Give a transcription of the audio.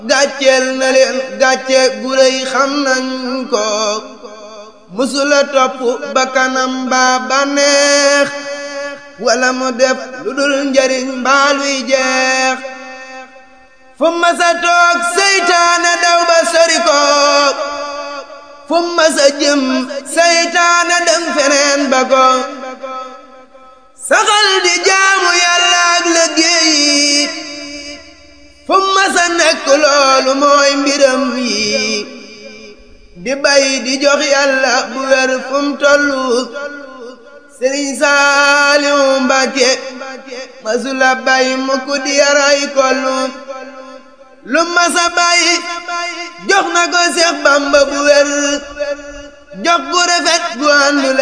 gàcceel na leen gàcce gu rëy xam nañ ko musula topp bakkanam baa bànneex wala mu def lu dul njariñ mbaaluy jeex fu masa toog seytaane daw ba sori ko fu masa jëm seytaane dem feneen ba ko saxal di jaamu yàlla ak liggéey fu masa nekk loolu mooy mbiram yi di bay di jox yàlla bu wér fu mu tollu sëriñ Saaliw Mbàkke masula bay mukk di yaray kollu lu masa bay jox na ko Seex Bamba bu wér jox gu rafet gu àndu